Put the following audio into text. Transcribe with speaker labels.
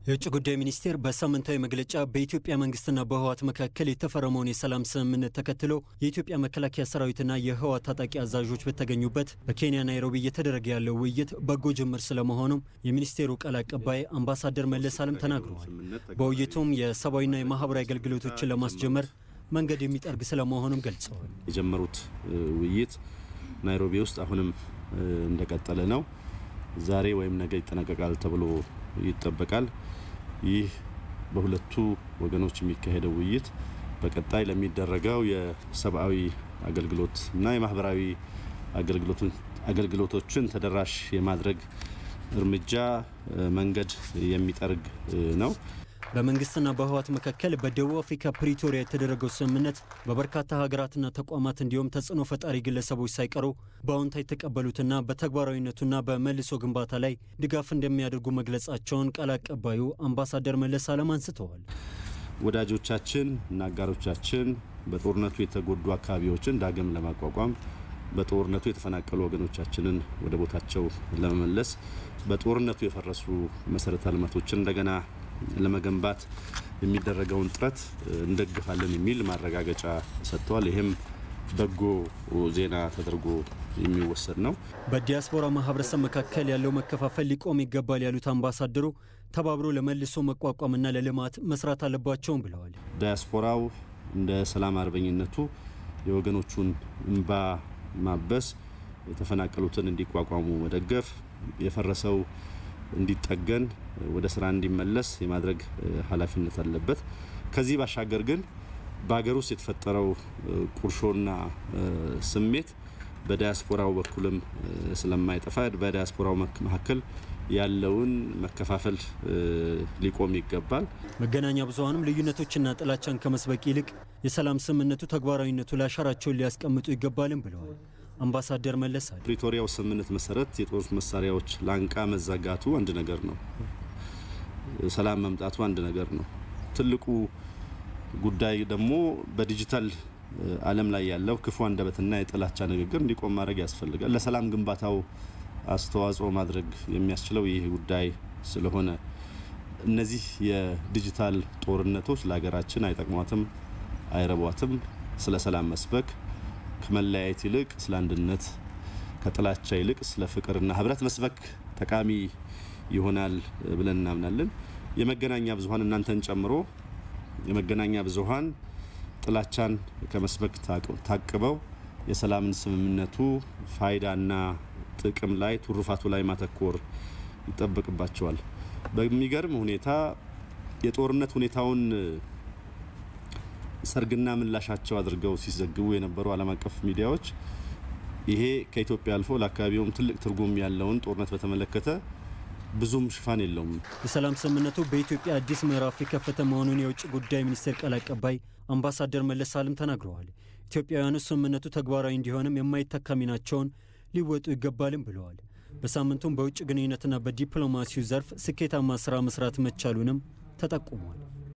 Speaker 1: የውጭ ጉዳይ ሚኒስቴር በሳምንታዊ መግለጫ በኢትዮጵያ መንግስትና በህወሓት መካከል የተፈረመውን የሰላም ስምምነት ተከትሎ የኢትዮጵያ መከላከያ ሰራዊትና የህወሓት ታጣቂ አዛዦች በተገኙበት በኬንያ ናይሮቢ እየተደረገ ያለው ውይይት በጎ ጅምር ስለመሆኑም የሚኒስቴሩ ቃል አቀባይ አምባሳደር መለስ አለም ተናግረዋል። በውይይቱም የሰብአዊና የማህበራዊ አገልግሎቶችን ለማስጀመር መንገድ የሚጠርግ ስለመሆኑም ገልጸዋል።
Speaker 2: የጀመሩት ውይይት ናይሮቢ ውስጥ አሁንም እንደቀጠለ ነው። ዛሬ ወይም ነገ ይጠናቀቃል ተብሎ ይጠበቃል። ይህ በሁለቱ ወገኖች የሚካሄደው ውይይት በቀጣይ ለሚደረገው የሰብአዊ አገልግሎት እና የማህበራዊ አገልግሎቶችን ተደራሽ የማድረግ እርምጃ መንገድ የሚጠርግ ነው።
Speaker 1: በመንግስትና በህወሓት መካከል በደቡብ አፍሪካ ፕሪቶሪያ የተደረገው ስምምነት በበርካታ ሀገራትና ተቋማት እንዲሁም ተጽዕኖ ፈጣሪ ግለሰቦች ሳይቀሩ በአዎንታ የተቀበሉትና በተግባራዊነቱና በመልሶ ግንባታ ላይ ድጋፍ እንደሚያደርጉ መግለጻቸውን ቃል አቀባዩ አምባሳደር መለስ አለም አንስተዋል።
Speaker 2: ወዳጆቻችን እና አጋሮቻችን በጦርነቱ የተጎዱ አካባቢዎችን ዳግም ለማቋቋም በጦርነቱ የተፈናቀሉ ወገኖቻችንን ወደ ቦታቸው ለመመለስ በጦርነቱ የፈረሱ መሰረተ ልማቶችን እንደገና ለመገንባት የሚደረገውን ጥረት እንደግፋለን የሚል ማረጋገጫ ሰጥተዋል። ይህም በጎ ዜና ተደርጎ የሚወሰድ ነው።
Speaker 1: በዲያስፖራ ማህበረሰብ መካከል ያለው መከፋፈል ሊቆም ይገባል ያሉት አምባሳደሩ ተባብሮ ለመልሶ መቋቋምና ለልማት መስራት አለባቸውም ብለዋል።
Speaker 2: ዲያስፖራው እንደ ሰላም አርበኝነቱ የወገኖቹን እንባ ማበስ፣ የተፈናቀሉትን እንዲቋቋሙ መደገፍ፣ የፈረሰው እንዲጠገን ወደ ስራ እንዲመለስ የማድረግ ኃላፊነት አለበት። ከዚህ ባሻገር ግን በሀገር ውስጥ የተፈጠረው ቁርሾና ስሜት በዲያስፖራው በኩልም ስለማይጠፋ በዲያስፖራው መካከል ያለውን መከፋፈል ሊቆም ይገባል።
Speaker 1: መገናኛ ብዙኃንም ልዩነቶችና ጥላቻን ከመስበክ ይልቅ የሰላም ስምምነቱ ተግባራዊነቱ ላይ አሻራቸውን ሊያስቀምጡ ይገባልም ብለዋል። አምባሳደር መለስ አለ
Speaker 2: ፕሪቶሪያው ስምምነት መሰረት የጦር መሳሪያዎች ላንቃ መዘጋቱ አንድ ነገር ነው። ሰላም መምጣቱ አንድ ነገር ነው። ትልቁ ጉዳይ ደግሞ በዲጂታል ዓለም ላይ ያለው ክፉ አንደበትና የጥላቻ ንግግር እንዲቆም ማድረግ ያስፈልጋል። ለሰላም ግንባታው አስተዋጽኦ ማድረግ የሚያስችለው ይህ ጉዳይ ስለሆነ እነዚህ የዲጂታል ጦርነቶች ለሀገራችን አይጠቅሟትም፣ አይረቧትም። ስለ ሰላም መስበክ ከመለያየት ይልቅ ስለ አንድነት፣ ከጥላቻ ይልቅ ስለ ፍቅርና ህብረት መስበክ ጠቃሚ ይሆናል ብለን እናምናለን። የመገናኛ ብዙኃን እናንተን ጨምሮ የመገናኛ ብዙኃን ጥላቻን ከመስበክ ታቅበው የሰላምን ስምምነቱ ፋይዳና ጥቅም ላይ ትሩፋቱ ላይ ማተኮር ይጠበቅባቸዋል። በሚገርም ሁኔታ የጦርነት ሁኔታውን ሰርግና ምላሻቸው አድርገው ሲዘግቡ የነበሩ ዓለም አቀፍ ሚዲያዎች ይሄ ከኢትዮጵያ አልፎ ለአካባቢውም ትልቅ ትርጉም ያለውን ጦርነት በተመለከተ ብዙም ሽፋን የለውም።
Speaker 1: የሰላም ስምምነቱ በኢትዮጵያ አዲስ ምዕራፍ የከፈተ መሆኑን የውጭ ጉዳይ ሚኒስቴር ቃል አቀባይ አምባሳደር መለስ አለም ተናግረዋል። ኢትዮጵያውያኑ ስምምነቱ ተግባራዊ እንዲሆንም የማይተካ ሚናቸውን ሊወጡ ይገባልም ብለዋል። በሳምንቱም በውጭ ግንኙነትና በዲፕሎማሲው ዘርፍ ስኬታማ ስራ መስራት መቻሉንም ተጠቁሟል።